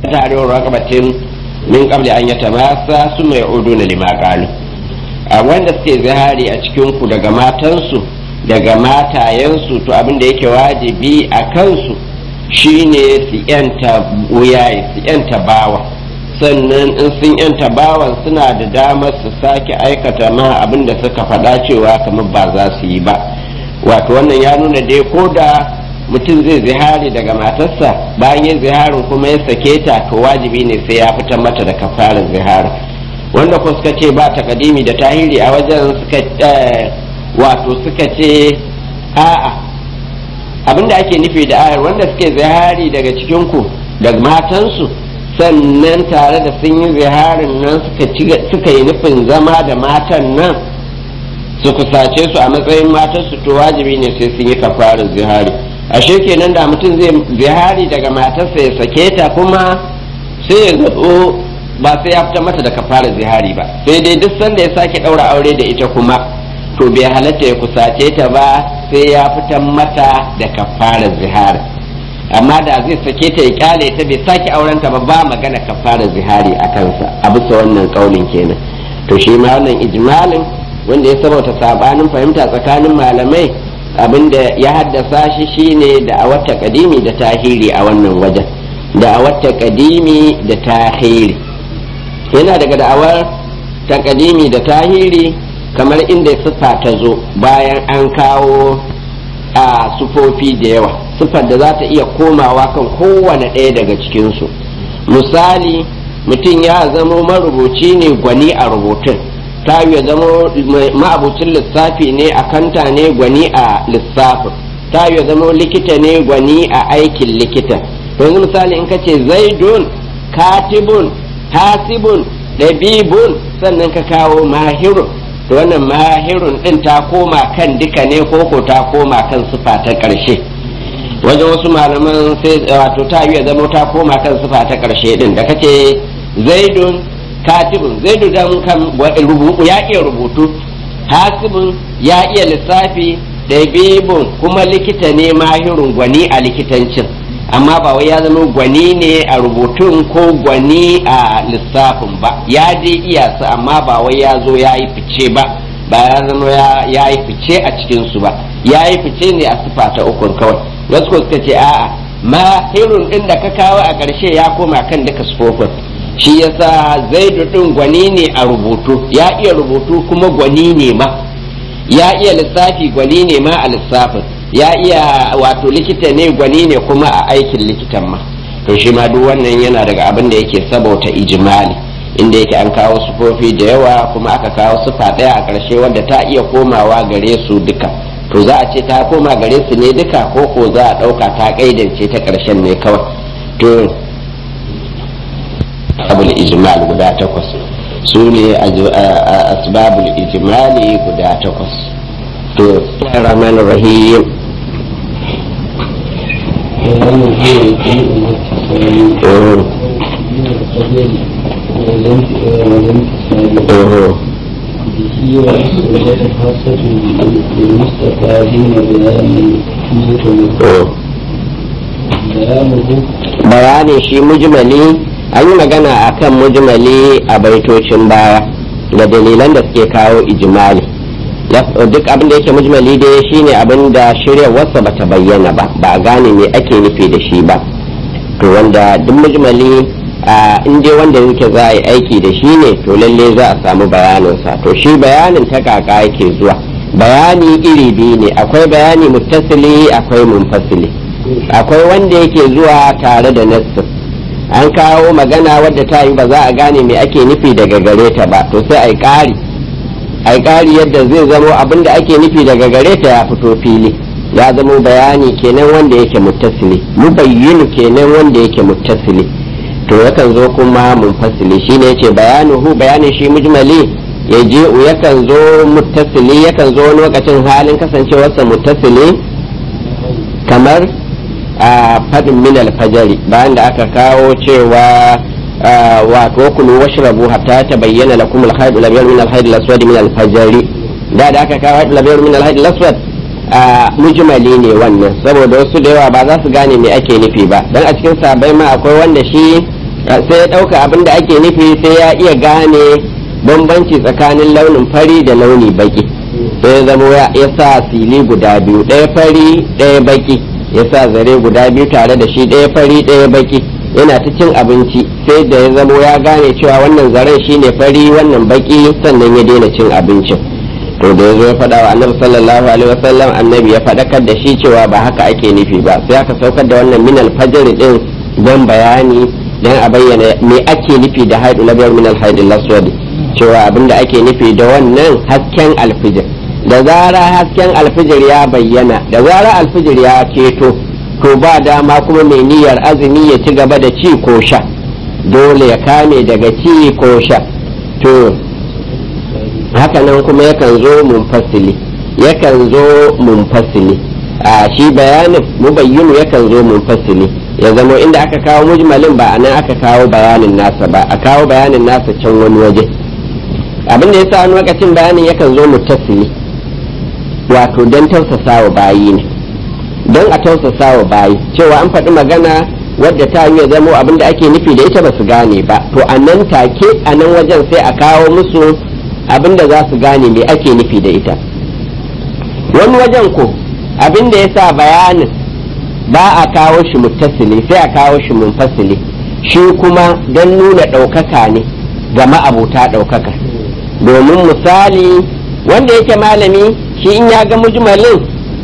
tahriru raqabatin min qabli an yatamassa summa ya'uduna lima qalu a wanda suke zihari a cikin ku daga matansu daga matayensu to abin da yake wajibi a kansu shine su yanta wuyaye su yanta bawa sannan in sun yanta bawan suna da damar su sake aikata ma abin da suka faɗa cewa kamar ba za su yi ba wato wannan ya nuna dai ko da mutum zai zihari daga matarsa bayan yin ziharin kuma ya sake ta to wajibi ne sai ya fitar mata da kafarar zihari wanda ko suka ce ba takadimi da tahiri a wajen suka wato suka ce a'a abinda ake nufi da ayar wanda suke zihari daga cikinku daga matansu sannan tare da sun yi ziharin nan suka yi nufin zama da matan nan su kusace su a matsayin matansu to wajibi ne sai sun yi kafarar zihari ashe kenan da mutum zai zihari daga matarsa ya sake ta kuma sai ya zaɓo ba sai ya fita mata da kafarar zihari ba sai dai duk sanda ya sake ɗaura aure da ita kuma to bai halatta ya kusace ta ba sai ya fitar mata da kafarar zihari amma da zai sake ta ya kyale ta bai sake auren ta ba ba magana kafarar zihari a kansa a bisa wannan kaulin kenan to shi ma wannan ijmalin wanda ya sabauta sabanin fahimta tsakanin malamai abinda ya haddasa shi shine da a wata kadimi da tahiri a wannan wajen da a wata kadimi da tahiri yana daga da'awar takadimi da tahiri kamar inda siffa ta zo bayan an kawo a sufofi da yawa siffar da za ta iya komawa kan kowane ɗaya daga cikinsu misali mutum ya zamo marubuci ne gwani a rubutun ta ya zamo ma'abucin lissafi ne a kanta ne gwani a lissafin ta ya zamo likita ne gwani a aikin likita yanzu misali in ka ce zaidun katibun hasibun ɗabibun sannan ka kawo mahirun to wannan mahirun ɗin ta koma kan duka ne koko ta koma kan sufa ta ƙarshe wajen wasu malaman sai wato ta yi zama ta koma kan sufa ta ƙarshe ɗin da kace zaidun katibun zaidu dan kan ya iya rubutu hasibun ya iya lissafi ɗabibun kuma likita ne mahirun gwani a likitancin amma ba wai ya zama gwani ne a rubutun ko gwani a lissafin ba ya je iya su amma ba wai ya zo ya yi fice ba ba ya zama ya yi fice a cikinsu ba ya yi fice ne a sifa ta ukun kawai wasu ko suka ce a'a ma hirun din da ka kawo a ƙarshe ya koma kan duka sufofin shi yasa zaidu din gwani ne a rubutu ya iya rubutu kuma gwani ne ma ya iya lissafi gwani ne ma a lissafin ya iya wato likita ne gwani ne kuma a aikin likitan ma to shi ma duk wannan yana daga abin da yake sabauta ijimali inda yake an kawo sufofi da yawa kuma aka kawo sufa ɗaya a ƙarshe wadda ta iya komawa gare su duka to za a ce ta koma gare su ne duka ko ko za a ɗauka ta ƙaidance ta ƙarshen ne kawai to abul ijmal guda takwas su ne asbabul ijmali guda takwas to rahman rahim به ومسؤولية خاصة للمستفادين بيان بيانه bayanin shi mujmali an yi magana a kan mujmali a baitocin baya da dalilan da suke kawo ijimali duk abin da yake mujmali dai shine abin da shiryarwarsa ba ta bayyana ba ba a gane me ake nufi da shi ba to wanda duk mujmali in dai wanda yake za a yi aiki da shi ne to lalle za a samu bayaninsa to shi bayanin ta kaka yake zuwa bayani iri biyu ne akwai bayani muttasili akwai munfasili akwai wanda yake zuwa tare da nassin an kawo magana wadda ta yi ba za a gane me ake nufi daga gare ta ba to sai a yi ƙari a yi ƙari yadda zai zamo abin da ake nufi daga gare ta ya fito fili ya zamo bayani kenan wanda yake muttasili mubayyinu kenan wanda yake muttasili to yakan zo kuma munfasili shine yace bayanuhu bayanin shi mujmali ya je yakan zo muttasili yakan zo wani lokacin halin kasancewarsa muttasili kamar a fadin min alfajari bayan da aka kawo cewa wato kulu washrabu hatta tabayyana lakum al-khayt al-abyad min al-khayt al-aswad min al-fajri da da aka kawo al-abyad min al-khayt al-aswad mujmali ne wannan saboda wasu da yawa ba za su gane me ake nufi ba dan a cikin sabai ma akwai wanda shi sai ya ɗauka abin da ake nufi sai ya iya gane bambanci tsakanin launin fari da launi baki sai ya zama ya sa sili guda biyu ɗaya fari ɗaya baki ya sa zare guda biyu tare da shi ɗaya fari ɗaya baki yana ta cin abinci sai da ya zamo ya gane cewa wannan zaren shine fari wannan baki sannan ya daina cin abincin to da ya zo ya faɗa wa annabi sallallahu alaihi wasallam annabi ya faɗakar da shi cewa ba haka ake nufi ba sai aka saukar da wannan minal fajr din don bayani dan a bayyana me ake nufi da haidu labiyar minal haidil laswadi cewa abinda ake nufi da wannan hasken alfijir da zara hasken alfijir ya bayyana da zara alfijir ya keto to ba dama kuma mai niyyar azumi ya ci gaba da ci ko sha dole ya kame daga ci ko sha to hakanan kuma yakan zo munfasili yakan zo munfasili a shi bayanin mubayyinu yakan zo munfasili ya zama inda aka kawo mujmalin ba a nan aka kawo bayanin nasa ba a kawo bayanin nasa can wani waje abin da ya sa wani lokacin bayanin yakan zo muttasili wato don tausasa wa bayi ne don a tausasa wa bayi cewa an faɗi magana wadda ta yi zamo abin da ake nufi da ita ba su gane ba to a nan take a nan wajen sai a kawo musu abin da za su gane me ake nufi da ita wani wajen ko abin da ya sa bayanin ba a kawo shi muttasili sai a kawo shi munfasili shi kuma don nuna ɗaukaka ne ga ma'abuta ɗaukaka domin misali wanda yake malami shi in ya ga mujmalin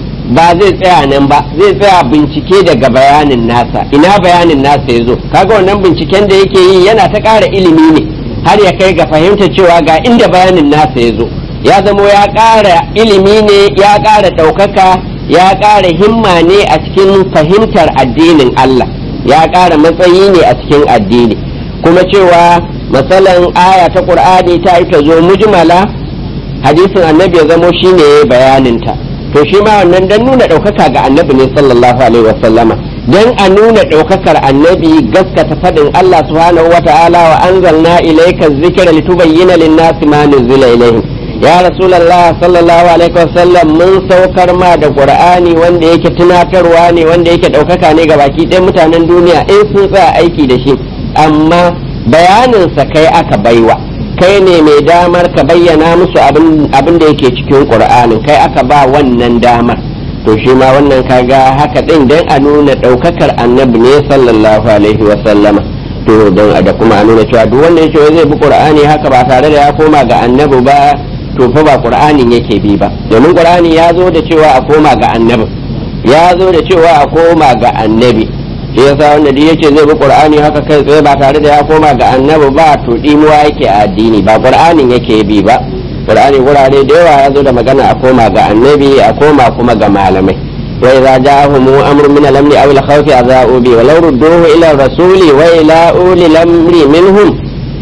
ba zai tsaya nan ba zai tsaya bincike daga bayanin nasa ina bayanin nasa ya zo kaga wannan binciken da yake yi yana ta ƙara ilimi ne har ya kai ga fahimta cewa ga inda bayanin nasa ya zo ya zamo ya ƙara ilimi ne ya ƙara ɗaukaka ya ƙara himma ne a cikin fahimtar addinin Allah ya ƙara matsayi ne a cikin addini kuma cewa matsalan aya ta ƙur'ani ta yi ta zo mujmala hadisin annabi ya zamo shine bayaninta to shi ma wannan dan nuna ɗaukaka ga annabi ne sallallahu alaihi wasallama dan a nuna ɗaukakar annabi gaskata faɗin Allah subhanahu wata'ala wa anzalna ilayka dhikra litubayyana lin-nasi ma nuzila ilayhim ya rasulullah sallallahu alaihi wasallam mun saukar ma da qur'ani wanda yake tunatarwa ne wanda yake ɗaukaka ne ga baki ɗayan mutanen duniya in sun tsaya aiki da shi amma bayaninsa kai aka baiwa kai ne mai damar ka bayyana musu abin da yake cikin ƙur'anin kai aka ba wannan damar to shi ma wannan kaga haka ɗin don a nuna ɗaukakar annabi ne sallallahu alaihi wa sallama to don da kuma a nuna cewa duk wanda yake zai bi ƙur'ani haka ba tare da ya koma ga annabi ba to fa ba ƙur'anin yake bi ba domin ƙur'ani ya zo da cewa a koma ga annabi ya zo da cewa a koma ga annabi shi yasa wanda duk yace zai bi qur'ani haka kai tsaye ba tare da ya koma ga annabi ba to dimuwa yake a addini ba qur'anin yake bi ba qur'ani gurare da yawa ya zo da magana a koma ga annabi a koma kuma ga malamai wa idza ja'ahum amrun min al-amri aw al-khawfi adha'u bi wa law rudduhu ila ar-rasuli wa ila uli al-amri minhum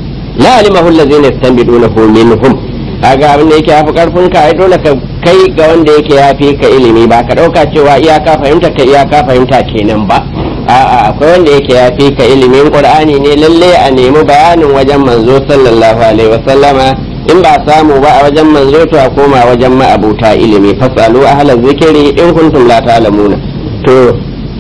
la alimahu alladhina yastanbidunahu minhum kaga abin da yake yafi karfin ka ai dole ka kai ga wanda yake yafi ka ilimi ba ka dauka cewa iyaka fahimta ka iyaka fahimta kenan ba a'a akwai wanda yake ya fi ka ilimin qur'ani ne lalle a nemi bayanin wajen manzo sallallahu alaihi wasallama in ba samu ba a wajen manzo to a koma wajen ma'abuta ilimi fasalu ahla zikiri in kuntum la ta'lamuna to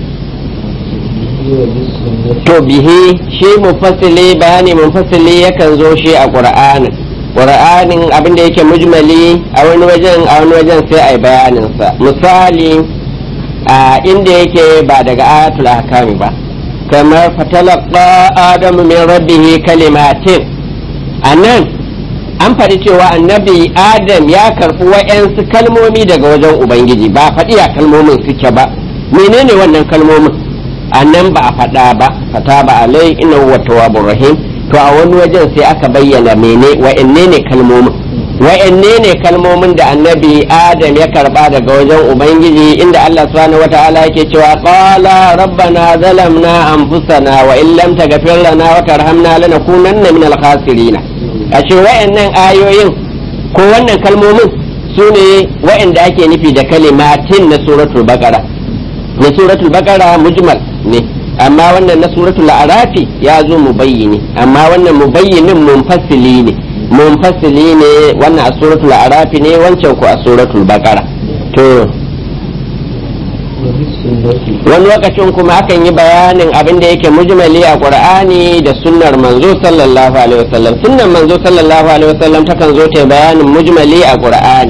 to bihi shi mufassili bayani mufassili yakan zo shi a qur'anin qur'anin abin da yake mujmali a wani wajen a wani wajen sai ai bayanin sa misali a inda yake ba daga ayatul ahkami ba kamar fatalaqa adamu min rabbihi kalimatin anan an faɗi cewa annabi adam ya karɓi wa'yansu kalmomi daga wajen ubangiji ba faɗi ya kalmomin suke ba menene wannan kalmomin annan ba a faɗa ba fata ba alai inna huwa tawwabur rahim to a wani wajen sai aka bayyana mene wa'anne ne kalmomin wa'anne ne kalmomin da annabi adam ya karba daga wajen ubangiji inda Allah subhanahu wata'ala yake cewa qala rabbana zalamna anfusana wa in lam taghfir lana wa tarhamna lanakunanna minal khasirin a ce wa'annan ayoyin ko wannan kalmomin su ne wa'anda ake nufi da kalimatin na suratul baqara na suratul baqara mujmal ne amma wannan na suratul arafi ya zo mubayyini amma wannan mubayyinin munfasili ne munfasili ne wannan a suratul arafi ne wancan ku a suratul baqara to وفي السنة wani lokacin kuma akan yi bayanin abin da yake mujmali a qur'ani da sunnar manzo sallallahu alaihi wasallam sunnar manzo sallallahu alaihi wasallam takan zo ta yi bayanin mujmali a qur'ani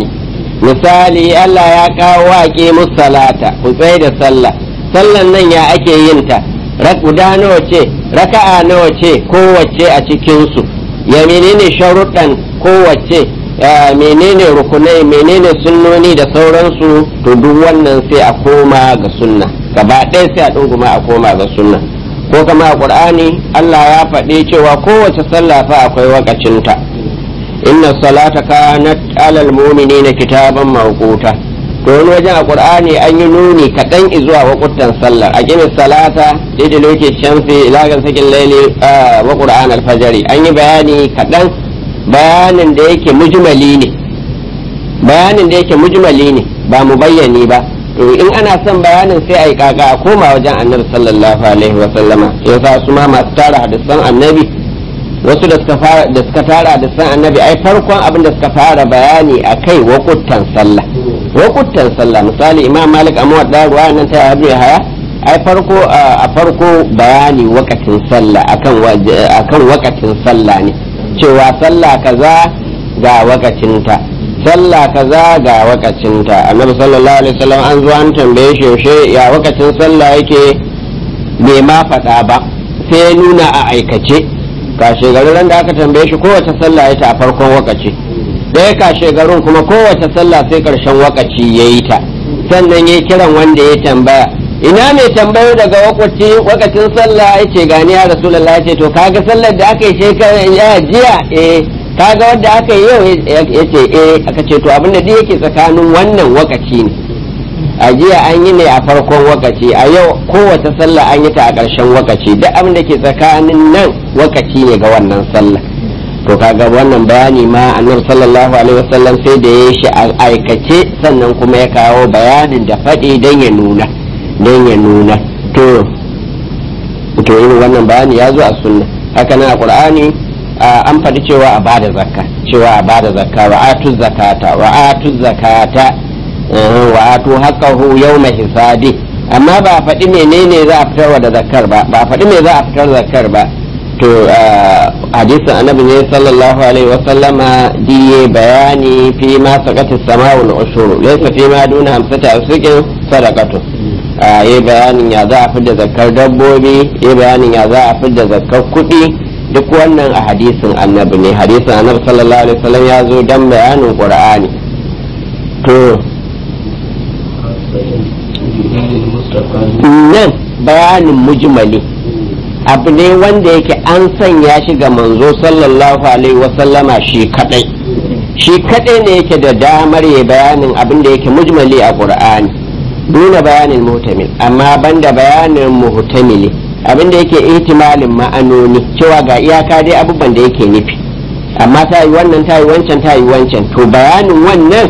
misali Allah ya kawo waƙe musalata ku tsaye da sallah sallan nan ya ake yin ta rak- guda nawa ce raka'a nawa ce kowace a cikin su ya menene sharuɗan kowace ya menene rukunai menene sunnoni da sauransu to duk wannan sai a koma ga sunna gaba ɗaya sai a ɗunguma a koma ga sunna ko kama a ƙur'ani Allah ya faɗi cewa kowace sallah fa akwai wakacinta inna salata kanat alal mu'minina kitaban mawquta to wani wajen a qur'ani an yi nuni kaɗan zuwa wakutan sallar a gina salata daidai loke shamsi ilagan sakin laili wa qur'an alfajari an yi bayani kaɗan bayanin da yake mujmali ne bayanin da yake mujmali ne ba mu bayyani ba to in ana son bayanin sai a yi kaka a koma wajen annabi sallallahu alaihi wa sallama yasa su ma masu tara hadisan annabi wasu da suka fara da suka tara hadisan annabi ai farkon abin da suka fara bayani akai wakuttan sallah wakuttan sallah misali imam malik amma da ruwa nan ta abu haya ai farko a farko bayani wakatin sallah akan waje- akan wakatin sallah ne cewa sallah kaza ga wakacinta sallah kaza ga wakacinta annabi sallallahu alaihi wasallam an zo an tambaye shi yaushe ya wakacin sallah yake bai ma faɗa ba sai ya nuna a aikace kashe garin da aka tambaye shi kowace sallah ya ta a farkon wakaci ɗaya kashe garin kuma kowace sallah sai ƙarshen wakaci ya yi ta sannan ya kiran wanda ya tambaya ina mai tambayo daga wakwaci wakacin sallah ya ce gani ya rasulallah ya ce to kaga sallar da aka yi shekaran ya jiya eh kaga wanda aka yi yau ya ce eh aka ce to abinda duk yake tsakanin wannan wakaci ne a jiya an yi ne a farkon wakaci a yau kowace sallah an yi ta a ƙarshen wakaci duk abin da ke tsakanin nan wakaci ne ga wannan sallah to kaga wannan bayani ma annabi sallallahu alaihi wasallam sai da ya shi a aikace sannan kuma ya kawo bayanin da faɗi don ya nuna don ya nuna to to irin wannan bayani ya zo a sunna haka nan a qur'ani an faɗi cewa a bada zakka cewa a bada zakka wa atu zakata wa atu zakata wa atu haqqahu yawma hisabi amma ba a faɗi menene za a fitarwa da zakkar ba ba a faɗi me za a fitar zakkar ba to hadisin annabi ne sallallahu alaihi wasallama diye bayani fi ma sakati sama'u na ushuru laysa fi ma duna hamsata asrikin sadaqatu yi bayanin ya za a fidda zakkar dabbobi yi bayanin ya za a fidda zakkar kuɗi duk wannan a hadisin annabi ne hadisin annabi sallallahu alaihi wasallam ya zo dan bayanin qur'ani to nan bayanin mujmali abu ne wanda yake an sanya shi ga manzo sallallahu alaihi wasallama shi kadai shi kadai ne yake da damar ya bayanin abin da yake mujmali a qur'ani duna bayanin muhtamil amma banda bayanin muhtamili abin da yake ihtimalin ma'anoni cewa ga iyaka dai abubuwan da yake nufi amma ta yi wannan ta yi wancan ta yi wancan to bayanin wannan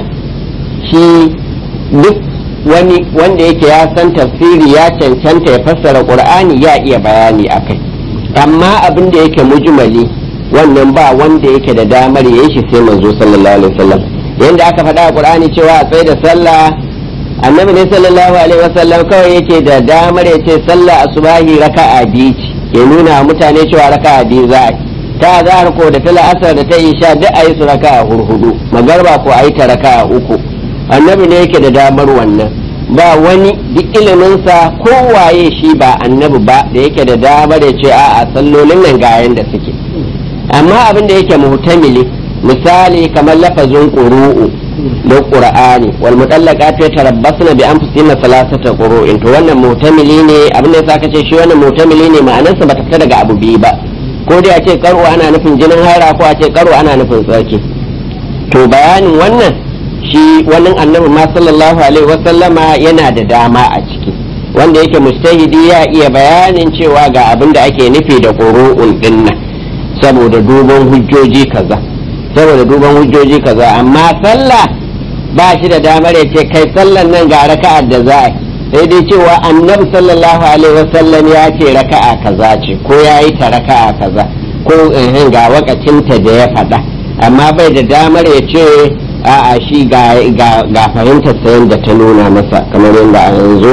shi duk wani wanda yake ya san tafsiri ya cancanta ya fassara qur'ani ya iya bayani akai amma abin da yake mujmali wannan ba wanda yake da damar ya yi shi sai manzo sallallahu alaihi wasallam yanda aka faɗa a qur'ani cewa a tsaye da sallah annabi ne sallallahu alaihi wasallam kawai yake da damar ya ce sallah asubahi raka'a biyu ce ya nuna mutane cewa raka'a biyu za a yi ta zahar ko da ta la'asar da ta isha duk a yi su raka'a hurhudu magarba ko a yi ta raka'a uku annabi ne yake da damar wannan ba wani duk iliminsa kowaye shi ba annabi ba da yake da damar ya ce a'a sallolin nan ga yanda suke amma abin da yake muhtamili misali kamar lafazin ƙuru'u da qur'ani wal mutallaqatu yatarabbasna bi anfusihinna thalathata qurun to wannan mutamili ne abin da yasa kace shi wannan mutamili ne ma'anarsa bata fita daga abu biyu ba ko dai a ce karo ana nufin jinin haira ko a ce karo ana nufin tsarki to bayanin wannan shi wannan annabi ma sallallahu alaihi wasallama yana da dama a ciki wanda yake mujtahidi ya iya bayanin cewa ga abin da ake nufi da qurun dinnan saboda duban hujjoji kaza saboda duban hujjoji kaza amma sallah ba shi da damar ya ce kai sallan nan ga raka'ar da za a sai dai cewa annabi sallallahu alaihi wasallam ya ce raka'a kaza ce ko ya yi ta raka'a kaza ko ga wakacinta da ya faɗa amma bai da damar ya ce a'a shi ga fahimtar sayan da ta nuna masa kamar yadda a yanzu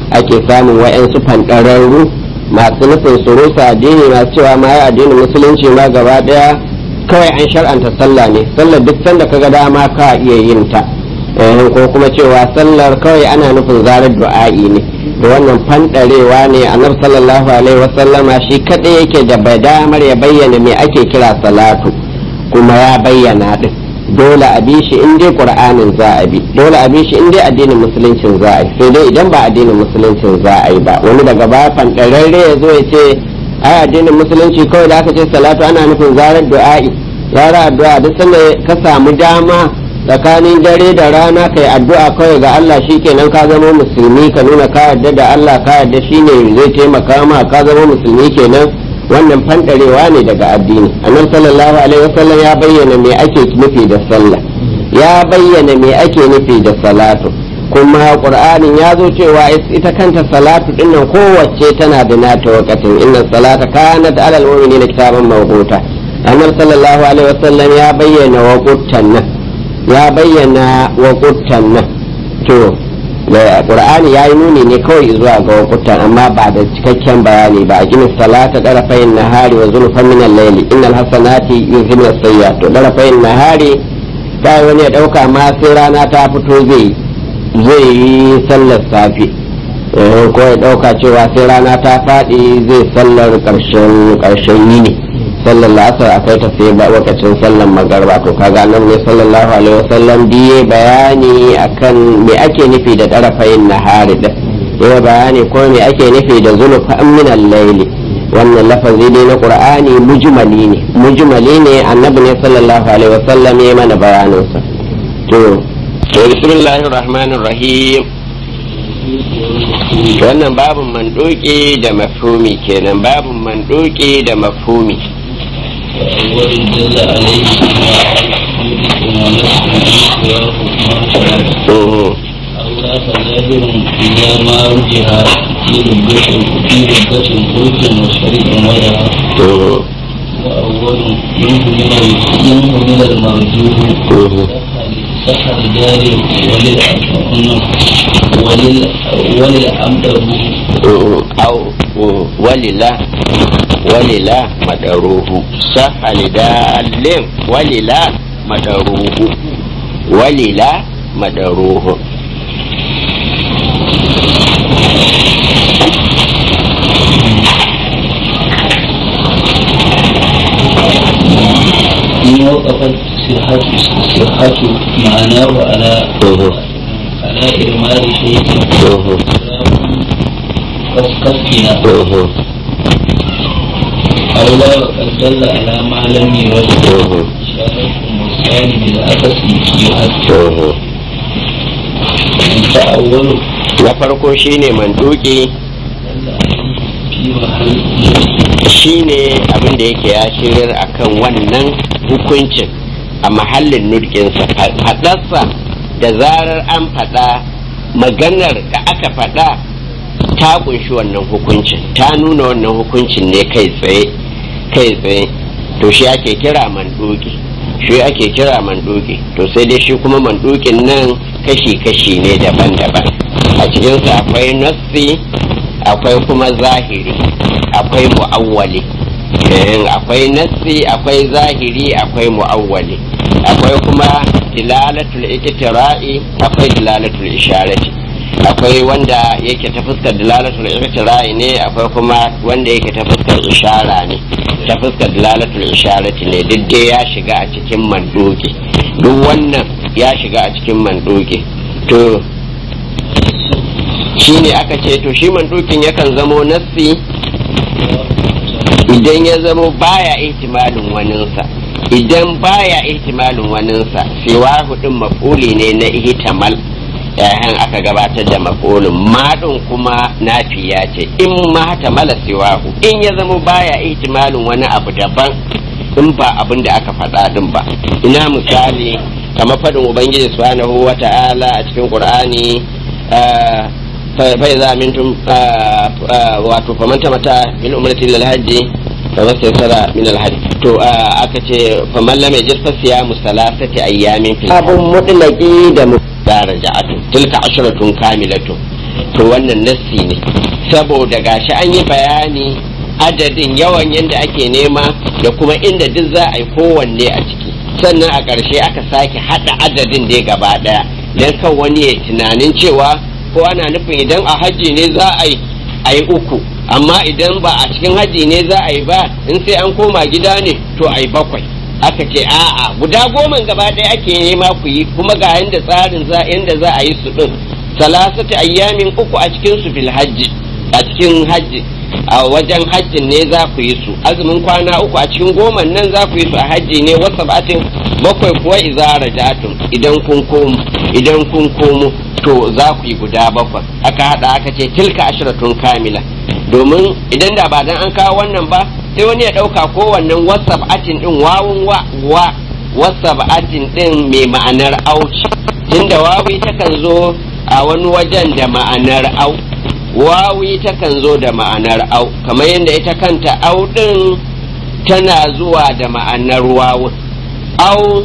ake samun wa'yansu fanɗararru masu nufin su rusa addini masu cewa ma ya addinin musulunci ma gaba ɗaya kawai an shar'anta sallah ne sallar duk sanda kaga dama ka iya yin ta ko kuma cewa sallar kawai ana nufin zarar du'a'i ne da wannan fanɗarewa ne annabi sallallahu alaihi wasallama shi kaɗai yake da damar ya bayyana me ake kira salatu kuma ya bayyana din dole a bi shi in dai qur'anin za a bi dole a bi shi in dai addinin musuluncin za a yi sai dai idan ba addinin musuluncin za a yi ba wani daga ba fanɗararre ya zo ya ce ai addinin musulunci kawai da aka ce salatu ana nufin zarar du'a'i zara addu'a duk sanda ka samu dama tsakanin dare da rana kai addu'a kawai ga Allah shikenan ka zama musulmi ka nuna ka yarda da Allah ka yarda shine zai taimaka ma ka zama musulmi kenan wannan fandarewa ne daga addini annabi sallallahu alaihi wasallam ya bayyana me ake nufi da sallah ya bayyana me ake nufi da salatu kuma qur'anin ya zo cewa ita kanta salatu dinnan kowace tana da nata wakatin inna salata kanat alal mu'minina kitaban mawquta annabi sallallahu alaihi wasallam ya bayyana waquttan nan ya bayyana waquttan nan to da qur'ani yayi nuni ne kawai zuwa ga waquttan amma ba da cikakken bayani ba aqimi salata darafayn nahari wa zulfan min al-layli innal hasanati yuzhibna as-sayyi'at to darafayn nahari sai wani ya dauka ma sai rana ta fito zai zai yi sallar safe ko ya dauka cewa sai rana ta faɗi zai sallar ƙarshen ƙarshen yini sallar la'asar a kai ta sai ba lokacin sallar magarba to kaga nan ne sallallahu alaihi wasallam biye bayani akan me ake nufi da ɗarafayin nahari da ya bayani ko me ake nufi da zulfa min al-layli wannan lafazi dai na qur'ani mujmali ne mujmali ne annabi ne sallallahu alaihi wasallam ya mana bayanin sa to bismillahir rahmanir rahim wannan babin mandoki da mafhumi kenan babin mandoki da mafhumi وأول دل عليه أولى فظاهر إذا ما رجح في لبة في لبة خلق وشريك ولها وأول منه من منه من المرجوح سحر جاري ولل وللأمر أو ولله ولله مدروه سهل دال ولله مدروه ولله مدروه إن وقفت صحة صحة معناه على على إرمال شيء كفكنا أو لا وقد دل على ما لم يرد إشارة والثاني بالعكس يؤثر فأول na farko shine manduki دل عليه في محل shine abin da yake ya shirar akan wannan hukuncin a mahallin nurkinsa faɗarsa da zarar an faɗa maganar da aka faɗa ta kunshi wannan hukuncin ta nuna wannan hukuncin ne kai tsaye kai tsaye to shi ake kira manduki shi ake kira manduki to sai dai shi kuma mandukin nan kashi-kashi ne daban-daban a cikinsa akwai nassi akwai kuma zahiri akwai mu'awwali Eh, akwai nassi akwai zahiri akwai mu'awwali akwai kuma dilalatul iktira'i akwai dilalatul isharati akwai wanda yake ta fuskar dilalatul iktira'i ne akwai kuma wanda yake ta fuskar ishara ne ta fuskar dilalatul isharati ne duk dai ya shiga a cikin mandoki duk wannan ya shiga a cikin mandoki to shine aka ce to shi mandokin yakan zamo nassi idan ya zamo baya ihtimalin waninsa idan baya ihtimalin waninsa siwa hudun mafuli ne na ihtimal yayin aka gabatar da mafulin madin kuma nafiya ce in ma tamala siwahu in ya zamo baya ihtimalin wani abu daban in ba abin da aka faɗa din ba ina misali kamar faɗin ubangiji subhanahu wa ta'ala a cikin qur'ani fai za mintum wato faman mata min umrati lil hajji fa mastaysara min al hajj to aka ce faman lam yajid fa siyamu salasati ayyamin fil abun mutlaqi da mudaraja'atu tilka ashratun kamilatun to wannan nassi ne saboda gashi an yi bayani adadin yawan yadda ake nema da kuma inda duk za a yi kowanne a ciki sannan a ƙarshe aka sake haɗa adadin da gaba ɗaya don kan wani ya tunanin cewa ko ana nufin idan a hajji ne za a yi a yi uku amma idan ba a cikin hajji ne za a yi ba in sai an koma gida ne to a yi bakwai aka ce a'a guda goma gaba ɗaya ake nema ku yi kuma ga yanda tsarin za yanda za a yi su ɗin salasata ayyamin uku a cikin su fil hajji a cikin hajji a wajen hajjin ne za ku yi su azumin kwana uku a cikin goma nan za ku yi su a hajji ne wasu batin bakwai kuwa iza rajatum idan kun komo idan kun komo to za ku yi guda bakwai aka hada aka ce tilka ashiratun kamila domin idan da ba dan an kawo wannan ba sai wani ya dauka kowannen wasab'atin din wawun wa wa wasab'atin din mai ma'anar auci tunda wawi takan zo a wani wajen da ma'anar au wawi takan zo da ma'anar au kamar yadda ita kanta au din tana zuwa da ma'anar wawun au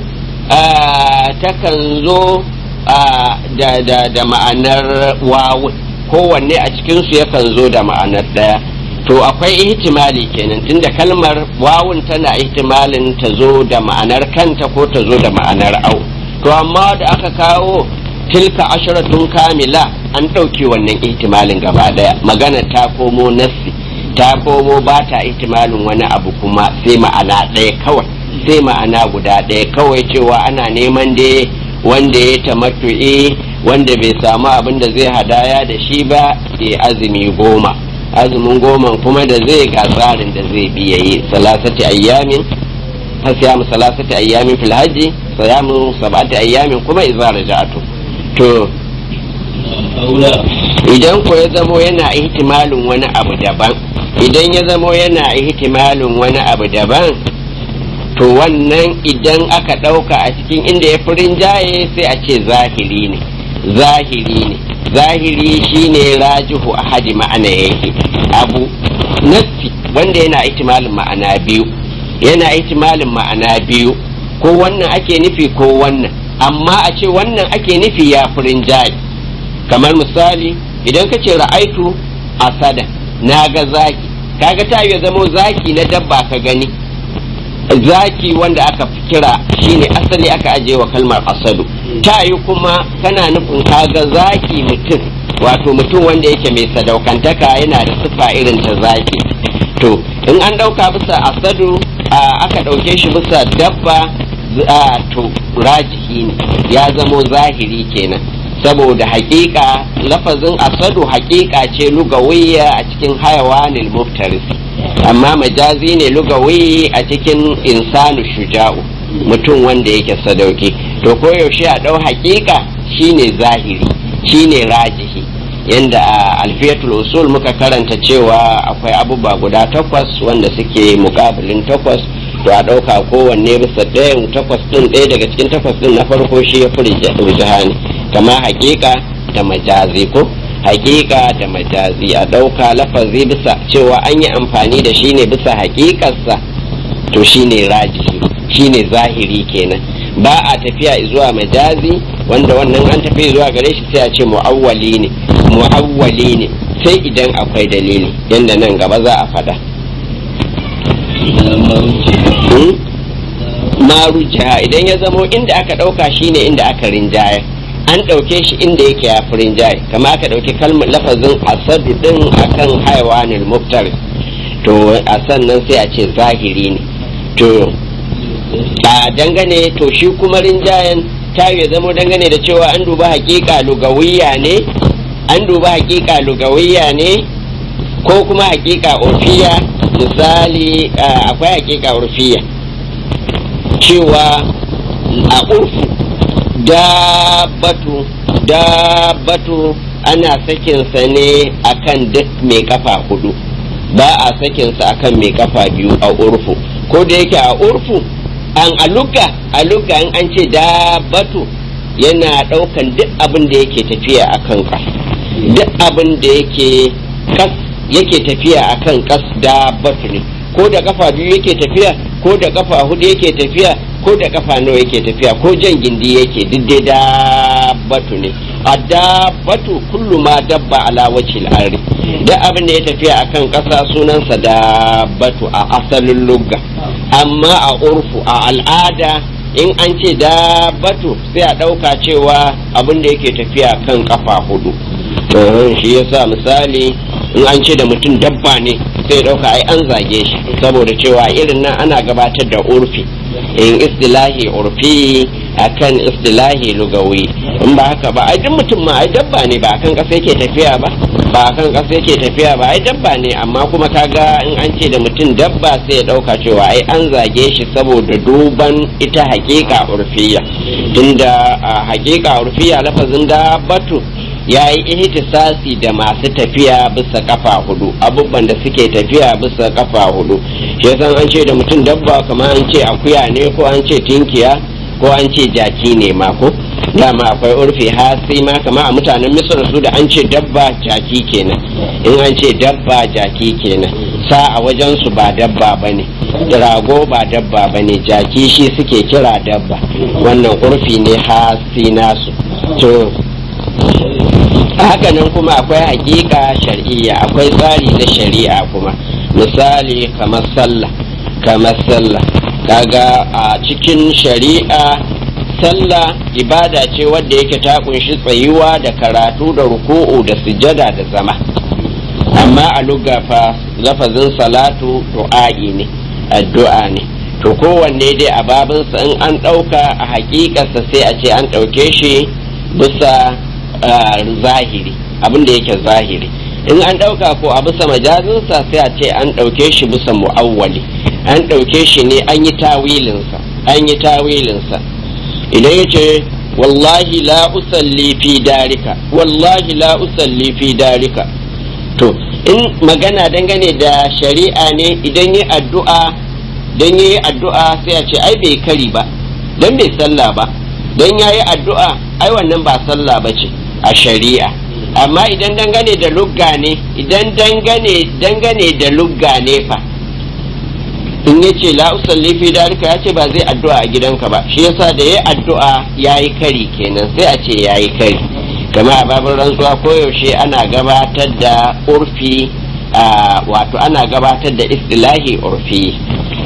takan zo da, da, da ma'anar wawun kowanne a cikinsu yakan zo da ma'anar ɗaya to akwai ihtimali kenan tunda kalmar wawun tana ihtimalin ta zo da ma'anar kanta ko ta zo da ma'anar au to amma da aka kawo tilka asharatun kamila an ɗauke wannan ihtimalin gaba ɗaya magana ta komo nassi ta komo ba ta ihtimalin wani abu kuma sai ma'ana ɗaya kawai sai ma'ana guda ɗaya kawai cewa ana neman da wanda ya tamattu'i wanda bai samu abin da zai hadaya da shi ba ya azumi goma azumin goma kuma da zai ga tsarin da zai biya yi salasati ayyamin siyamu salasati ayyamin fil hajji siyamu sab'ati ayyamin kuma idza raja'atu to idan ko ya zamo yana ihtimalin wani abu daban idan ya zamo yana ihtimalin wani abu daban to wannan idan aka ɗauka a cikin inda ya furin jaye sai a ce zahiri ne zahiri ne zahiri shine rajihu a hadi ma'ana yake abu nassi wanda yana ihtimalin ma'ana biyu yana ihtimalin ma'ana biyu ko wannan ake nufi ko wannan amma a ce wannan ake nufi ya furin jaye kamar misali idan ka ce ra'aitu asada na ga zaki kaga ta ya zamo zaki na dabba ka gani zaki wanda aka kira shine asali aka aje wa kalmar asadu ta yi kuma kana nufin kaga zaki mutum wato mutum wanda yake mai sadaukantaka yana da siffa irin ta zaki to in an ɗauka bisa asadu aka ɗauke shi bisa dabba to rajihi ne ya zamo zahiri kenan saboda hakika lafazin asadu hakika ce lugawiyya a cikin hayawanil muftarisi amma majazi ne lugawi a cikin insanu shuja'u mutum wanda yake sadauki to koyaushe a ɗau hakika shine zahiri shine rajihi yanda a alfiyatul usul muka karanta cewa akwai abubuwa guda takwas wanda suke mukabilin takwas to a ɗauka kowanne bisa ɗayan takwas ɗin ɗaya daga cikin takwas ɗin na farko shi ya fi rijihani kama hakika da majazi ko hakika da majazi a ɗauka lafazi bisa cewa an yi amfani da shi ne bisa hakikarsa to shi ne rajihi shi ne zahiri kenan ba a tafiya zuwa majazi wanda wannan an tafi zuwa gare shi sai a ce mu'awwali ne mu'awwali ne sai idan akwai dalili yadda nan gaba za a faɗa maruja idan ya zamo inda aka ɗauka shine inda aka rinjaya an ɗauke shi inda yake ya fi rinjaye kama aka ɗauki kalmar lafazin asadu ɗin akan haiwanil muftar to a sannan sai a ce zahiri ne to a dangane to shi kuma rinjayen ta ya zamo dangane da cewa an duba hakika lugawiya ne an duba hakika lugawiya ne ko kuma hakika urfiya misali akwai hakika urfiya cewa a urfu dabbatu dabbatu ana sakinsa ne akan duk mai kafa hudu ba a sakinsa akan mai kafa biyu a urfu ko da yake a urfu an aluga aluga in an ce dabbatu yana daukan duk abin da yake tafiya akan kas duk abin da yake kas yake tafiya akan kas dabbatu ne ko da kafa biyu yake tafiya ko da kafa hudu yake tafiya ko da kafa nawa yake tafiya ko jan gindi yake duk dai dabbatu ne a dabbatu kullu ma dabba ala wajhil ardi duk abin da ya tafiya akan ƙasa sunansa dabbatu a asalin lugga amma a urfu a al'ada in an ce dabbatu sai a ɗauka cewa abin da yake tafiya kan kafa hudu shi yasa misali in an ce da mutum dabba ne sai ɗauka ai an zage shi saboda cewa irin nan ana gabatar da urfi in istilahi urfi akan istilahi lugawi in ba haka ba ai duk mutum ma ai dabba ne ba akan kasa yake tafiya ba ba akan kasa yake tafiya ba ai dabba ne amma kuma kaga in an ce da mutum dabba sai ya dauka cewa ai an zage shi saboda duban ita hakika urfiya tunda a hakika urfiya lafazin dabbatu ya yi ihtisasi da masu tafiya bisa kafa hudu abubuwan da suke tafiya bisa kafa hudu shi yasa an ce da mutum dabba kamar an ce akuya ne ko an ce tinkiya ko an ce jaki ne ma ko dama akwai urfi hasi ma kama a mutanen misir su da an ce dabba jaki kenan in an ce dabba jaki kenan sa a wajen su ba dabba bane rago ba dabba bane jaki shi suke kira dabba wannan urfi ne hasi nasu to haka nan kuma akwai hakika shar'iyya akwai tsari na shari'a kuma misali kamar sallah kamar sallah kaga a cikin shari'a sallah ibada ce wadda yake ta kunshi tsayuwa da karatu da ruku'u da sujada da zama amma a lugafa lafazin salatu du'a'i ne addu'a ne to kowanne dai a babinsa in an ɗauka a hakikarsa sai a ce an ɗauke shi bisa zahiri abin da yake zahiri in an ɗauka ko a bisa majazinsa sai a ce an ɗauke shi bisa mu'awwali an ɗauke shi ne an yi tawilinsa an yi tawilinsa idan ya ce wallahi la usalli fi darika wallahi la usalli fi darika to in magana dangane da shari'a ne idan yi addu'a dan yi addu'a sai a ce ai bai kari ba dan bai sallah ba dan yayi addu'a ai wannan ba sallah ba ce a shari'a amma idan dangane da lugga ne idan dangane dangane da lugga ne fa in ya ce la usalli fi dalika ya ce ba zai addu'a a gidanka ba shi yasa da yayi addu'a yayi kari kenan sai a ce yayi kari kama a babin rantsuwa koyaushe ana gabatar da urfi wato ana gabatar da istilahi urfi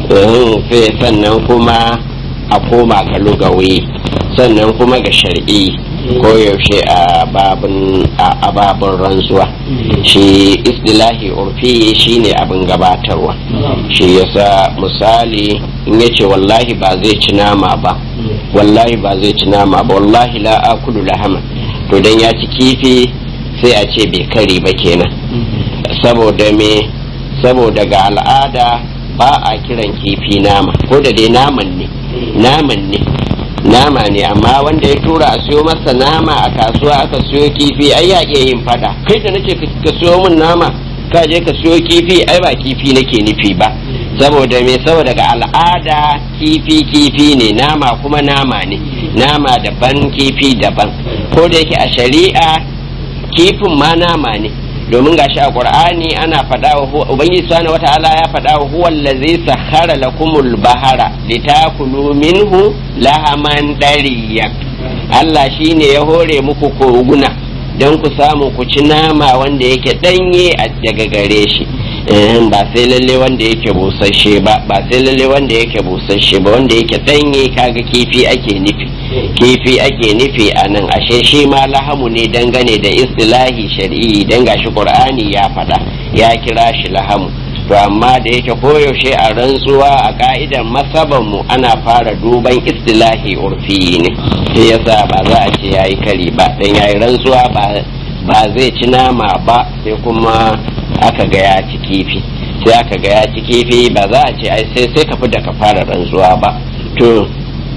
sai sannan kuma a koma ga lugawi sannan kuma ga shari'i koyaushe a babin a babin rantsuwa shi istilahi urfi shine abin gabatarwa shi yasa misali in yace wallahi ba zai ci nama ba wallahi ba zai ci nama ba wallahi la akulu lahama to dan ya ci kifi sai a ce bai kari ba kenan saboda me saboda ga al'ada ba a kiran kifi nama ko da dai naman ne naman ne nama ne amma wanda ya tura a siyo masa nama a kasuwa aka siyo kifi ai ya iya yin fada kai da nace ka siyo min nama ka je ka siyo kifi ai ba kifi nake nufi ba saboda me saboda ga al'ada kifi kifi ne nama kuma nama ne nama daban kifi daban ko da yake a shari'a kifin ma nama ne domin gashi a qur'ani ana faɗa wa ubangiji subhanahu wata'ala ya faɗa wa huwa allazi sakhara lakumul bahara litakulu minhu lahaman dariya Allah shine ya hore muku koguna don ku samu ku ci nama wanda yake danye daga gare shi ba sai lalle wanda yake busasshe ba ba sai lalle wanda yake busasshe ba wanda yake danye kaga kifi ake nufi kifi ake nufi a nan ashe shi ma lahamu ne dangane da istilahi shari'i dan gashi qur'ani ya faɗa ya kira shi lahamu to amma da yake koyaushe a rantsuwa a ka'idar masabanmu ana fara duban istilahi urfi ne sai yasa ba za a ce yayi kari ba dan yayi rantsuwa ba ba zai ci nama ba sai kuma aka ga ya ci kifi sai aka ga ya ci kifi ba za a ce ai sai sai ka fi da ka fara rantsuwa ba to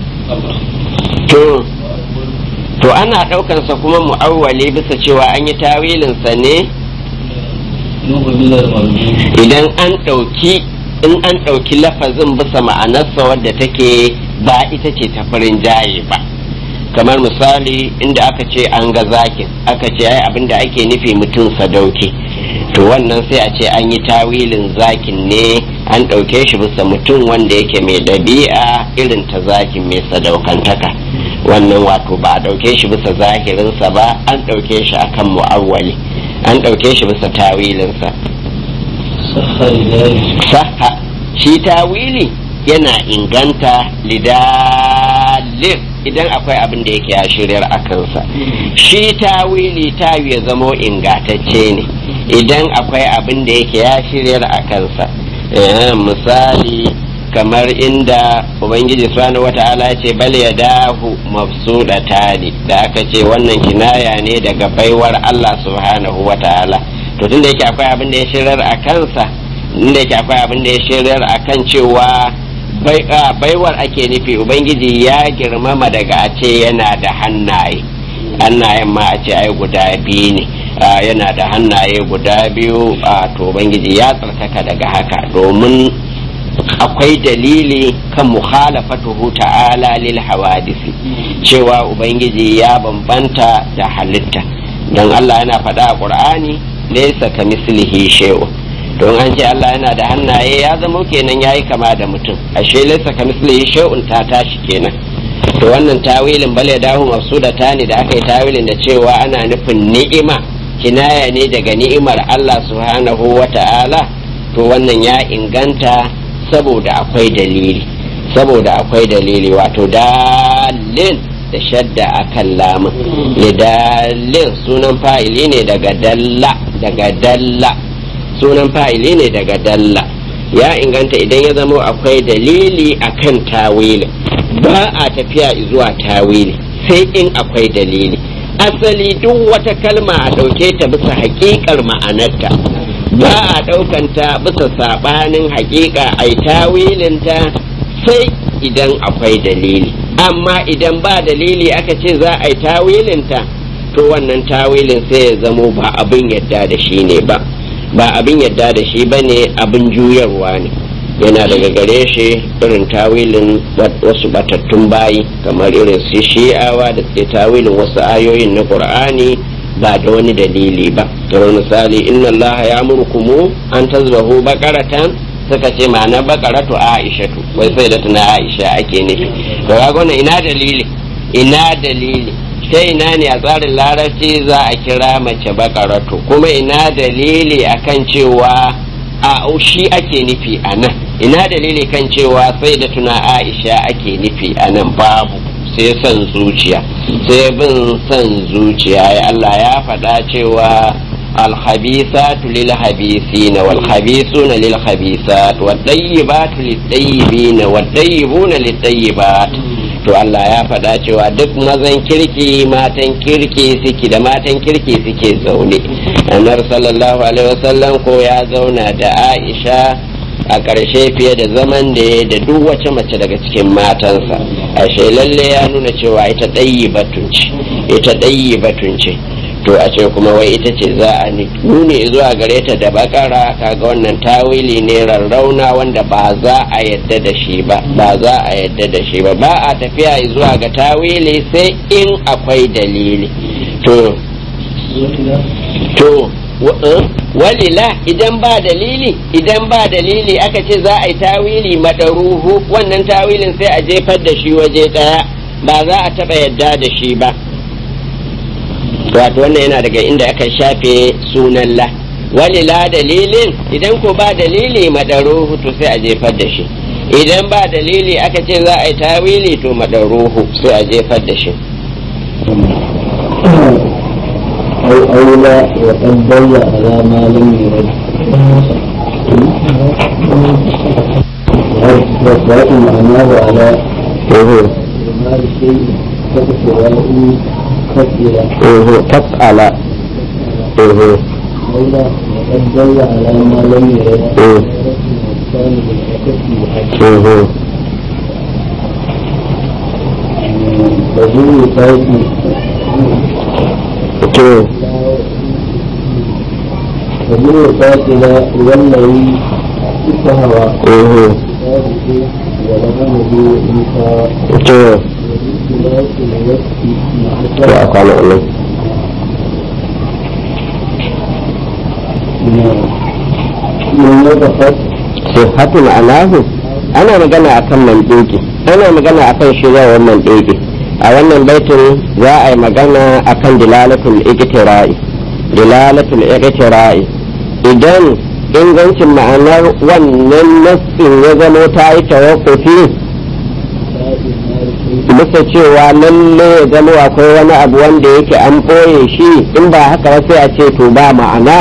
to to ana ɗaukansa kuma mu'awwali bisa cewa an yi tawilinsa ne idan an ɗauki in an ɗauki lafazin bisa ma'anarsa wadda take ba ita ce ta farin jaye ba kamar misali inda aka ce an ga zakin aka ce ai abin da ake nufi mutum sadauki to wannan sai a ce an yi tawilin zakin ne an ɗauke shi bisa mutum wanda yake mai ɗabi'a irin ta zakin mai sadaukantaka wannan wato ba a ɗauke shi bisa zahirinsa ba an ɗauke shi akan mu'awwali an ɗauke shi bisa tawilinsa sahha lidari saha shi tawili yana inganta lidalin idan akwai abin da yake ya shiryar a kansa shi tawili tayu ya zamo ingatacce ne idan akwai abin da yake ya shiryar a kansa Eh, misali kamar inda ubangiji subhanahu wata'ala ya ce bal ya dahu mabsudatani da aka ce wannan kinaya ne daga baiwar Allah subhanahu wata'ala to tunda yake akwai abin da ya shiryar a kansa inda yake akwai abin da ya shiryar a kan cewa bai- ah, baiwar ake nufi ubangiji ya girmama daga a ce yana da hannaye hannayen ma a ce ai guda biyu ne Ah, yana da hannaye guda biyu a to ubangiji ya tsarkaka daga haka domin akwai dalili kan mukhalafatuhu ta'ala lil hawadisi cewa ubangiji ya bambanta da halitta don Allah yana faɗa a ƙur'ani laysa kamislihi shay'un don an ce Allah yana da hannaye ya zama kenan yayi kama da mutum ashe laysa kamislihi shay'un ta tashi kenan to wannan tawilin bale dahu mafsuda tani da aka yi tawilin da cewa ana nufin ni'ima kinaya ne daga ni'imar Allah subhanahu wa ta'ala to wannan ya inganta saboda akwai dalili saboda akwai dalili wato dalil da shadda akan lamun lidalin sunan fa'ili ne daga dalla daga dalla sunan fa'ili ne daga dalla ya inganta idan ya zamo akwai dalili akan tawili ba a tafiya zuwa tawili sai in akwai dalili asali duk wata kalma a ɗauke ta bisa haƙiƙar ma'anarta ba a ɗaukanta bisa saɓanin haƙiƙa a yi tawilinta sai idan akwai dalili amma idan ba dalili aka ce za a yi tawilinta to wannan tawilin sai ya zamo ba abin yadda da shi ne ba ba abin yadda da shi ba ne abin juyarwa ne yana daga gare shi irin tawilin wasu batattun bayi kamar irin su shi'awa da suke tawilin wasu ayoyin na qur'ani ba da wani dalili ba kamar misali inna allaha ya murkumu an tazbahu bakaratan suka ce ma'ana bakaratu aishatu wai sai da tuna aisha ake nufi to ga wannan ina dalili ina dalili sai ina ne a tsarin larabci za a kira mace bakaratu kuma ina dalili akan cewa a shi ake nufi a nan ina dalili kan cewa sai da tuna aisha ake nufi a nan babu sai son zuciya sai bin son zuciya ya Allah ya faɗa cewa الخبيثات للخبيثين والخبيثون للخبيثات والطيبات للطيبين والطيبون للطيبات to Allah ya faɗa cewa duk mazan kirki matan kirki suke da matan kirki suke zaune annabi sallallahu alaihi wasallam ko ya zauna da Aisha a ƙarshe fiye da zaman da ya da duk wace mace daga cikin matansa ashe lalle ya nuna cewa ita ɗayi batunci ita ɗayi batunci to a ce kuma wai ita ce za a nuni zuwa gare ta da bakara kaga wannan tawili ne rarrauna wanda ba za a yadda da shi ba ba za a yadda da shi ba ba a tafiya zuwa ga tawili sai in akwai dalili to to walila idan ba dalili idan ba dalili aka ce za a yi tawili madaruhu wannan tawilin sai a jefar da shi waje daya ba za a taba yadda da shi ba wato wannan yana daga inda aka shafe sunan la walila dalilin idan ko ba dalili madaruhu to sai a jefar da shi idan ba dalili aka ce za a yi tawili to madaruhu sai a jefar da shi أو أولى وقد ضل على ما لم يرد وقرأت معناه على إعمال الشيء كتسواه كثيرا تفعل أولى وقد ضل على ما لم يرد الإنسان بالحكم بحق وذو فاتي وذو فاتي والذي استهوى كتابه ولغمه إنسا والاختلاف الوقت مع من وضحت sifatul alahu ana magana akan mandeki ana magana akan shirawar mandeki a wannan baitin za a yi magana akan dilalatul iqtira'i dilalatul iqtira'i idan ingancin ma'anar wannan nassin ya zamo ta yi tawakkufi bisa cewa lalle ya zama akwai wani abu wanda yake an ɓoye shi in ba haka ba sai a ce to ba ma'ana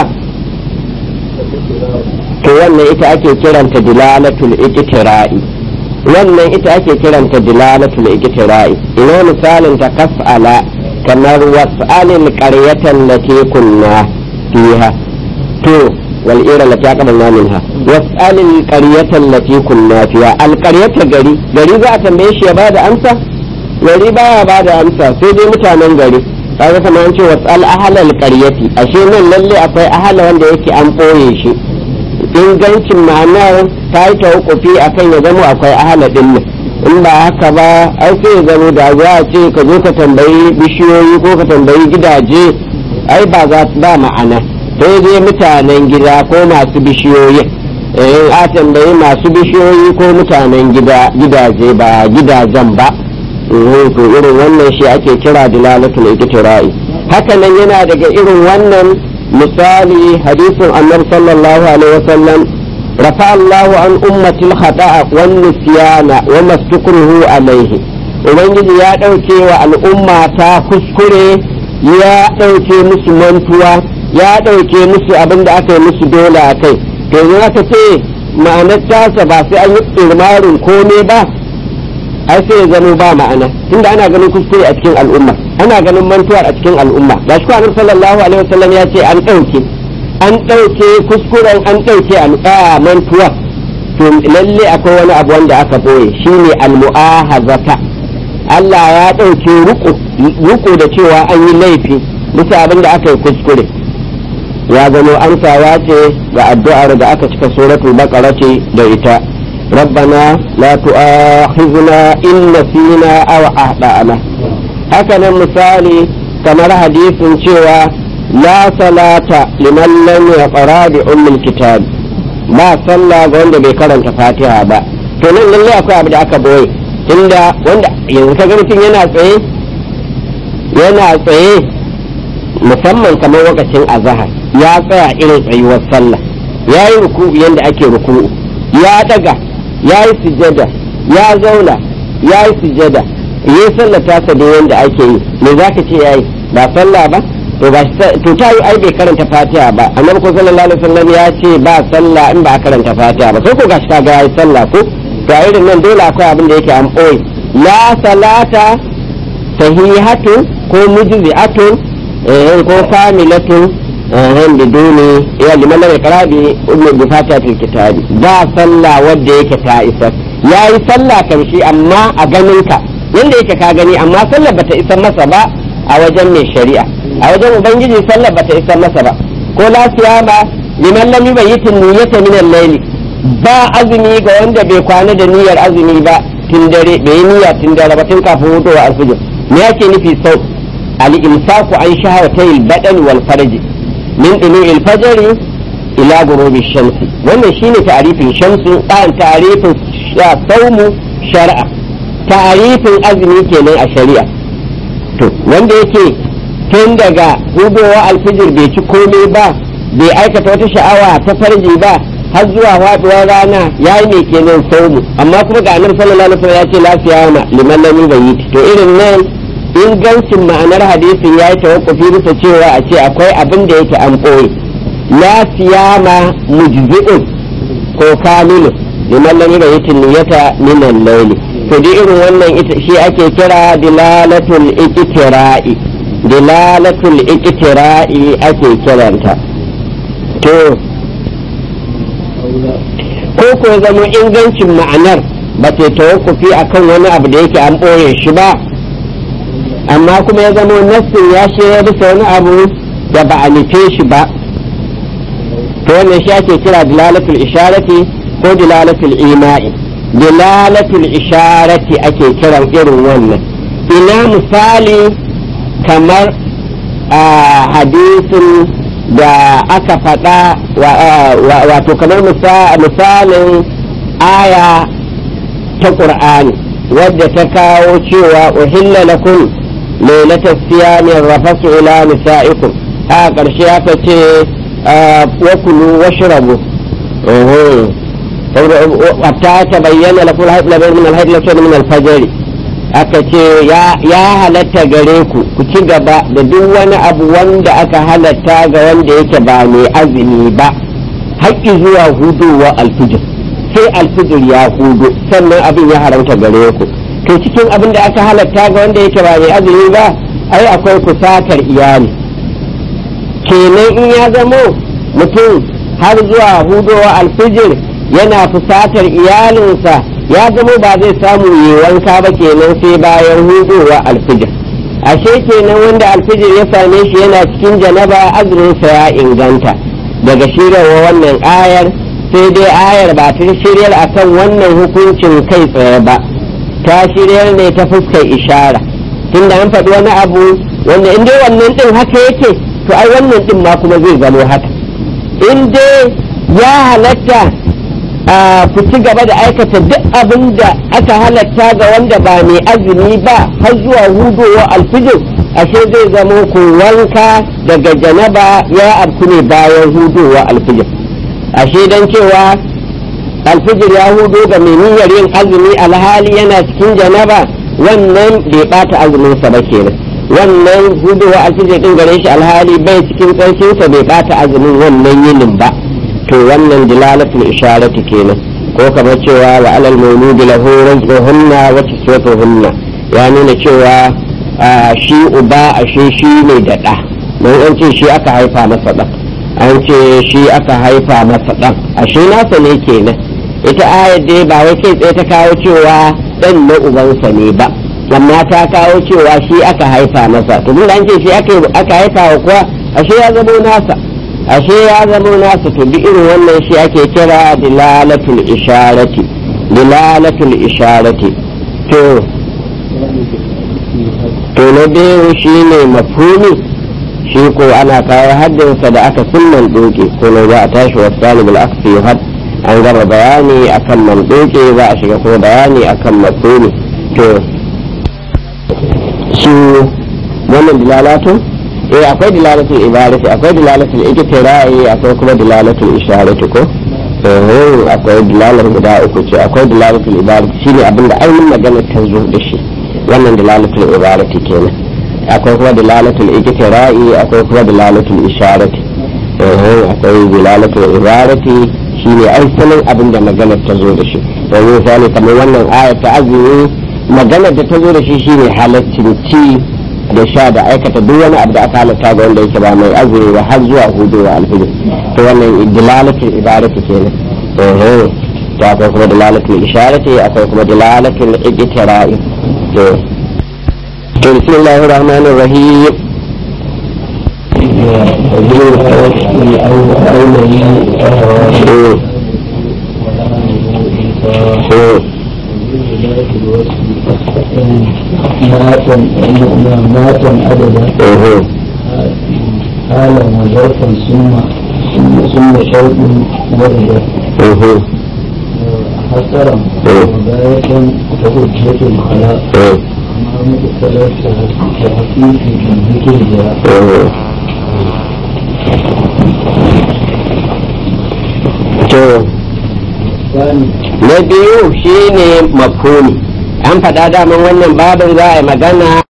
to wannan ita ake kiranta dilalatul iqtira'i wannan ita ake kiranta dilalatul iqtira'i ina misalin ta kas'ala kamar was'alil qaryatan lati kunna fiha to wal ira lati aqbalna minha was'alil qaryatan lati kunna fiha al qaryata gari gari za a tambaye shi ya bada amsa gari baya bada amsa sai dai mutanen gari kaga kamar an ce was'al ahlal qaryati ashe nan lalle akwai ahla wanda yake an boye shi ingancin ma'anar ta yi tawakkufi a kan ya zama akwai ahala ɗin in ba haka ba ai sai ya zama da za a ce ka zo ka tambayi bishiyoyi ko ka tambayi gidaje ai ba za ba ma'ana sai dai mutanen gida ko masu bishiyoyi in a tambayi masu bishiyoyi ko mutanen gidaje ba gidajen ba to irin wannan shi ake kira dilalatul iktira'i haka nan yana daga irin wannan misali hadisin annabi sallallahu alaihi wasallam rafa Allahu an ummatil khata'a wan nisyana wa mastukruhu alaihi ubangiji ya dauke wa al'umma ta kuskure ya dauke musu mantuwa ya dauke musu abin da aka yi musu dole a kai to yanzu aka ce ma'anar tasa ba sai an yi irmarin komai ba ai sai ya zama ba ma'ana tunda ana ganin kuskure a cikin al'umma ana ganin mantuwar a cikin al'umma ga shi annabi sallallahu alaihi wasallam ya ce an ɗauke an ɗauke kuskuren an ɗauke a mantuwa to lalle akwai wani abu wanda aka boye shine al-mu'ahazata Allah ya ɗauke ruku da cewa an yi laifi bisa abin da aka yi kuskure ya zama amsawa ce ga addu'ar da aka cika suratul baqara ce da ita ربنا لا تؤاخذنا إن نسينا أو أخطأنا هكذا مثالي كما حديث شوى لا صلاة لمن لم يقرأ بأم الكتاب ما صلى wanda bai karanta fatiha ba to nan lallai akwai abu da aka boye tunda wanda yanzu ka ga mutum yana tsaye yana tsaye musamman kamar lokacin azahar ya tsaya irin tsayuwar sallah ya yi ruku yadda ake ruku'u ya daga ya yi sujada ya zauna ya yi sujada ya sallah ta da yadda ake yi me za ka ce ya yi ba sallah ba to ba to ta yi ai bai karanta fatiha ba annabi ko sallallahu alaihi wasallam ya ce ba sallah in ba karanta fatiha ba sai ko gashi kaga yayi sallah ko to a irin nan dole akwai abin da yake an boye la salata sahihatu ko mujzi'atun eh ko kamilatun eh biduni ya liman lam yaqra bi ummi bi fatihatil kitabi ba sallah wanda yake ta isa yayi sallah kan shi amma a ganin ka yanda yake ka gani amma sallar bata isa masa ba a wajen mai shari'a a wajen ubangiji sallar bata isa masa ba ko la siyama liman lam yubayyitin niyyata min al-layl ba azumi ga wanda bai kwana da niyyar azumi ba tun dare bai yi niyya tun dare ba tun kafin hudowa alfijir me yake nufi sau al-imsaku an shahawatay al-badan wal farji min tulu'i al-fajr ila ghurubi shamsi wannan shine ta'rifin shamsu an ta'rifin saumu shar'a ta'rifin azumi kenan a shari'a to wanda yake tun daga hudowa alfijir bai ci komai ba bai aikata wata sha'awa ta farji ba har zuwa faduwar rana ya yi mai kenan saumu amma kuma ga annabi sallallahu alaihi wasallam ya ce la siyama liman lam yubayyit to irin nan ingancin ma'anar hadisin ya yi tawakkufi bisa cewa a ce akwai abin da yake an ɓoye la siyama mujzi'un ko kamilun liman lam yubayyit niyyata min al-layli to dai irin wannan ita shi ake kira dilalatul iqtira'i dilalatul iqtira'i ake kiranta to ko ko zama ingancin ma'anar ba ta tawakkufi akan wani abu da yake an ɓoye shi ba amma kuma ya zama nassin ya shirya bisa wani abu da ba a nufe shi ba to wannan shi ake kira dilalatul isharati ko dilalatul ima'i dilalatul isharati ake kiran irin wannan ina misali kamar a hadisin da aka faɗa wato kamar misalin aya ta ƙur'ani wadda ta kawo cewa uhilla lakum lailatas siyamin rafasu ila nisa'ikum a ƙarshe aka ce wa kulu washrabu hatta ta bayyana lakum al-hayy min al-hayy min al-fajr aka ce ya halatta gare ku ku ci gaba da duk wani abu wanda aka halatta ga wanda yake ba mai azumi ba haƙƙi zuwa hudowa alfijir sai alfijir ya hudu sannan abin ya haramta gare ku to cikin abin da aka halatta ga wanda yake ba mai azumi ba ai akwai kusatar iyali kenan in ya zamo mutum har zuwa hudowa alfijir yana fusatar iyalinsa ya zamo ba zai samu yi wanka ba kenan sai bayan hudowa alfijir ashe kenan wanda alfijir ya same shi yana cikin janaba azuminsa ya inganta daga shirarwa wannan ayar sai dai ayar ba ta shiryar akan wannan hukuncin kai tsaye ba ta shiryar ne ta fuskar ishara tunda an faɗi wani abu wanda in dai wannan ɗin haka yake to ai wannan ɗin ma kuma zai zamo haka in dai ya halatta ku ci gaba da aikata duk abin da aka halatta ga wanda ba mai azumi ba har zuwa hudowa alfijir ashe zai zamo ku wanka daga janaba ya abku ne bayan hudowa alfijir ashe don cewa alfijir ya hudo ga mai niyyar yin azumi alhali yana cikin janaba wannan bai bata azuminsa ba kenan wannan hudowa alfijir din gare shi alhali bai cikin tsarkinsa bai bata azumin wannan yinin ba to wannan dilalatul isharati kenan ko kamar cewa wa alal mawludi lahu rizquhunna wa kiswatuhunna ya nuna cewa shi uba ashe shi ne da ɗa don an ce shi aka haifa masa ɗan an ce shi aka haifa masa ɗan ashe nasa ne kenan ita ayar dai ba wai kai tsaye ta kawo cewa ɗan na ubansa ne ba amma ta kawo cewa shi aka haifa masa to mun an ce shi aka haifa wa kuwa ashe ya zamo nasa ashe ya zamo nasa to duk irin wannan shi ake kira dilalatul isharati dilalatul isharati to to na biyu shi ne mafhumi shi ko ana kawo haddinsa da aka sun mandoke ko na za a tashi wasu talibul aksi had an gama bayani akan mandoke za a shiga ko bayani akan mafhumi to su wannan dilalatun eh akwai dilalatul ibarati akwai dilalatul iktirai akwai kuma dilalatul isharati ko eh akwai dilalar guda uku ce akwai dilalatul ibarati shine abinda ainihin magana ta zo da shi wannan dilalatul ibarati kenan akwai kuma dilalatul iktirai akwai kuma dilalatul isharati eh akwai dilalatul ibarati shine asalin abin da maganar ta zo da shi yanzu misali kamar wannan aya ta azumi maganar da ta zo da shi shine halaccin ci da sha da aikata duk wani abu da aka halatta ga wanda yake ba mai azumi ba har zuwa hudu wa alfijir to wannan dilalatul ibarati kenan eh to akwai kuma dilalatul isharati akwai kuma dilalatul iktirai to to bismillahir rahmanir rahim ماتا عددا حالا وظرفا ثم ثم شوق وردا حسرا وغاية وحجة الخلاء أمام الثلاثة تحقيق ذكر جاء to na biyu shine mafhumi an faɗa daman wannan babin za a yi magana